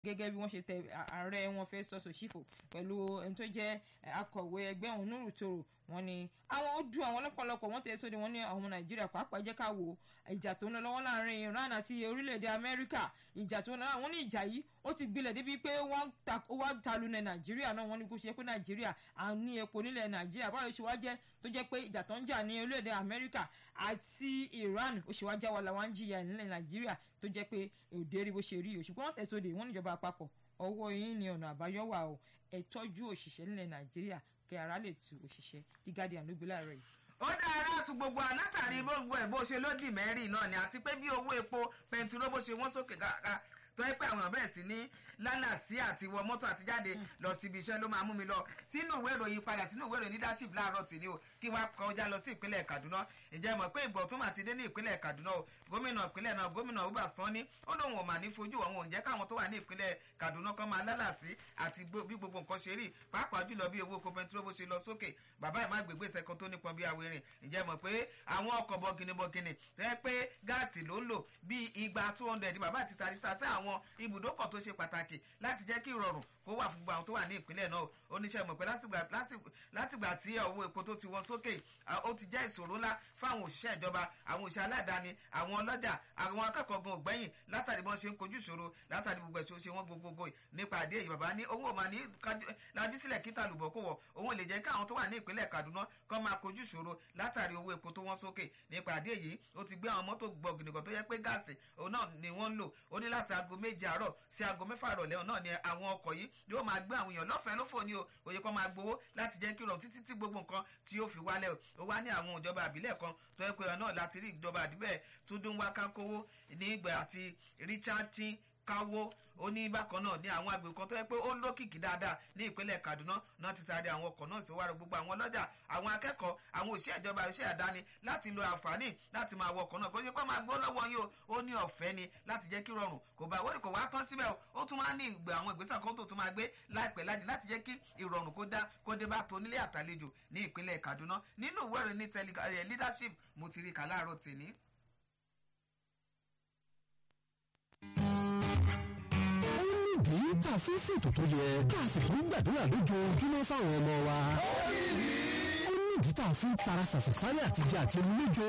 gẹ́gẹ́ bí wọ́n ṣe tẹ ààrẹ wọn Festus Osifo pẹ̀lú ẹni tó jẹ́ akọ̀wé ẹgbẹ́ ọ̀hún Nuru Toro wọ́n ní àwọn ó dùn àwọn lọ́pọ̀lọpọ̀ wọ́n tẹ̀ sóde wọ́n ní àwọn Nàìjíríà pàápàá jẹ́ ká wo ìjà tó ń lọ lọ́wọ́ láàrin Iran àti orílẹ̀-èdè Amẹ́ríkà ìjà tó ń lọ àwọn ní ìjà yìí ó ti gbilẹ̀ débi pé wọ́n wá talu ní Nàìjíríà náà wọ́n ní kó ṣe pé Nàìjíríà à ń ní epo nílẹ̀ Nàìjíríà báwo ló ṣe wá jẹ́ tó jẹ́ pé ìjà tó ń jà ní orílẹ̀-èdè Amẹ́ríkà àti Iran ó ṣe wá já wa làwọn ń jìyà nílẹ̀ Nàìjíríà tó jẹ́ pé òde rí bó ṣe rí o ṣùgbọ́n wọ́n tẹ̀sóde wọ́n níjọba àpapọ̀ ọwọ́ yín ni ọ̀nà àbáyọ wà o ẹ tọ́jú òṣìṣẹ́ nílẹ̀ Nàìjíríà kí ara lè tu òṣìṣẹ́ The Guardian ló gbé láàárọ̀ yìí ó dára tu gbogbo alátàrí gbogbo ẹ̀ bó ṣe lódì mẹ́rin náà ni àti pé bí owó epo pẹntiró bó ṣe wọ́n sókè káàkiri tó yẹ pé àwọn bẹ́ẹ̀ sí ní lálàsí àti wọ mọ́tò àti jáde lọ síbi iṣẹ́ ló máa mú mi lọ sínú ìwé ìròyìn padà sínú ìwé ìròyìn leadership láàárọ̀ tì ní o kí wọ́n kọjá lọ sí ìpínlẹ̀ Kaduna ǹjẹ́ mọ̀ pé ìgbọ̀ tó máa ti dé ní ìpínlẹ̀ Kaduna o gómìnà ìpínlẹ̀ náà gómìnà Uba Sani ó lóun ò mà ní fojú àwọn òǹjẹ́ káwọn tó wà ní ìpínlẹ̀ Kaduna kan máa lálàsí àti bí gbogbo nǹkan ṣe rí pàápàá jùlọ bí owó epo pẹntiró bó ṣe lọ sókè bàbá ẹ̀ má gbégbé sẹ́kọ̀ tó nípọn bí awérin ǹjẹ́ mọ̀ pé àwọn ọkọ̀ bọ̀gìnìbọ̀gìnì tó yẹ pé gáàsì ló ń lò bí igba two hundred bàbá àti tàbí sí àwọn ibùdókọ̀ tó ṣe pàtàkì láti jẹ́ kí ìrọ̀rùn kó wà fún àwọn tó wà ní ìpínlẹ̀ náà oníṣẹ́ mọ̀ pé látìgbà tí owó epo tó ti wọ́n sókè ó ti jẹ́ ìṣòro ńlá fáwọn òṣìṣẹ́ ìjọba àwọn òṣìṣẹ́ aládàáni àwọn ọlọ́jà àwọn akẹ́kọ̀ọ́ gan ògbẹ́yìn látàrí bọ́n ṣe ń kojú ìṣòro látàrí gbogbo ẹ̀ṣọ́ ṣe wọ́n gbogbogbò nípa àdé èyí bàbá ní owó ọ̀ma ní lajú sílẹ̀ kíta lùbọ̀ kó wọ̀ òun lè jẹ́ kí àwọn tó wà ní ìpínlẹ̀ Kaduna kọ́ máa kojú ìṣòro látàrí owó epo tó wọ́n sókè nípa àdé èyí ó ti gbé àwọn mọ́tò gbọ̀gìnìkan tó yẹ pé gáàsì òun náà ni wọ́n ń lò ó ní láti aago méje àárọ̀ sí aago mẹ́fà ìrọ̀lẹ́ náà ni àwọn ọkọ̀ yìí yóò máa gbé àwọn èèyàn lọ́fẹ̀ẹ́ lófò ní o òye kan máa gbowó láti jẹ́ kí ìrọ̀rùn títí tí gbogbo nǹkan tí yóò fi wálẹ̀ ó wá ní àwọn ìjọba àbílẹ̀ kan tó yẹ pé náà láti rí ìjọba àdìbẹ̀ tó dún wá kánkówó ní ìgbà àti Richard tin káwó ó ní bákan náà ní àwọn agbègbè kan tó yẹ pé ó lókìkí dáadáa ní ìpínlẹ̀ Kaduna náà ti sáré àwọn ọkọ̀ náà sí wàrà gbogbo àwọn ọlọ́jà àwọn akẹ́kọ̀ọ́ àwọn òṣìṣẹ́ ìjọba òṣìṣẹ́ àdáni láti lo àǹfààní láti máa wọ ọkọ̀ náà kó ṣe pé máa gbó lọ́wọ́ yín o ó ní ọ̀fẹ́ ni láti jẹ́ kí rọrùn kò bá wọ́n kò wá tán síbẹ̀ ó tún máa ní ìgbà àwọn ìgbésẹ̀ kan tó tún máa gbé láìpẹ́ láti láti jẹ́ kí ìrọ̀rùn kó dá kó dé bá tó nílé àtàlejò ní ìpínlẹ̀ Kaduna nínú ìwé ìròyìn ní leadership mo ti rí kà láàárọ̀ tèmi. ìdí tá a fi ń ṣètò tó yẹ ká a sì tún gbàdúrà lójoojúmọ́ fáwọn ọmọ wa. ó ní ìdí tá a fi ń tara ṣàṣàṣárẹ́ àtijọ́ àti lójó